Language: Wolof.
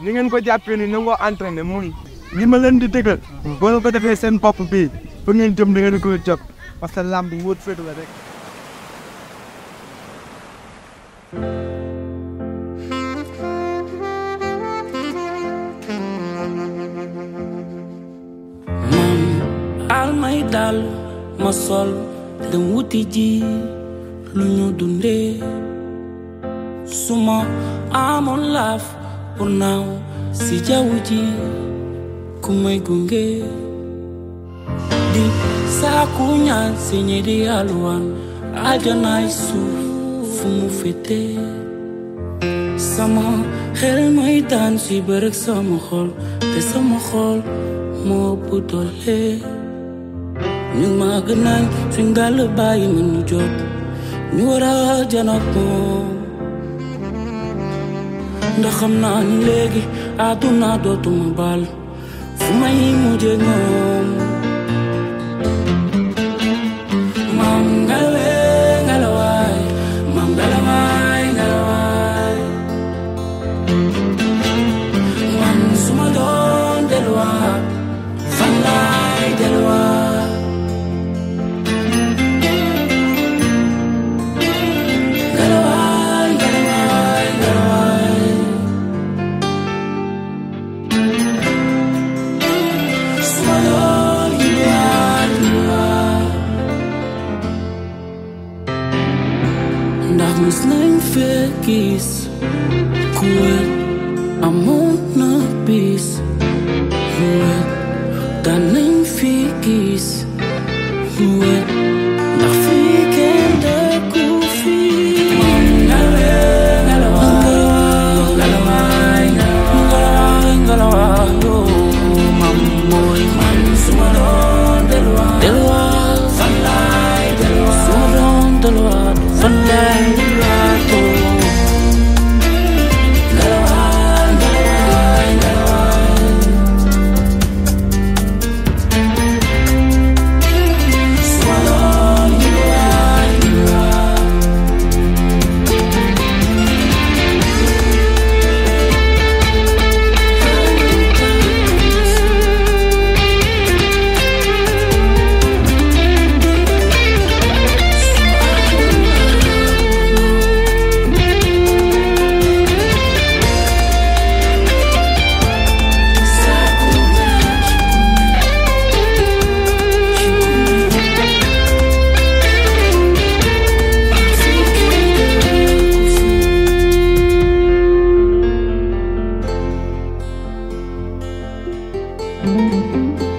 ni ngeen ko jàppee ni nangoo entraîné muy li ma leen di dëggal boo ko defee seen bopp bii fu ngeen jëm da ngeen ko jot parce que lamb wóot féetu la rek man al may dal ma sol dem wuti ji lu ñu dundee suma amoon laaf pour naaw si jaww ji ku may gunge di saaku ñaan si ñi di alwaan aljanaay suuf fu mu fete sama xel may daan si bërëg sama xol te sama xol moo ëpp doole ñu màgg nañ suñ dàll bàyyi ma ñu jóg ñu war a janoog moom ndax xam naa ni léegi àdduna dootuma baal fu may mujjee ñoom maam ngalawe ngalawaay maam ngalawaay ngalawaay man suma doon delluwaat fan laay delluwaat ngalawaay ngalawaay ngalawaay suma doon delluwaat delluwaat ndax mus nañ fee gis ku wet amoon na bis mu wet daan nañ fi gis mu wet ndax fii kenn dëkku fii ngalawe ngalawaay ngalawaay ngalawaay ngalawaay yoo mam mooy man suma doon delluwaat delluwaat fan laay delluwaat suma doon delluwaat fan laay delluwaat yoo ngalawaay ngalawaay ngalawaay suma doon delluwaat delluwaat Thank you.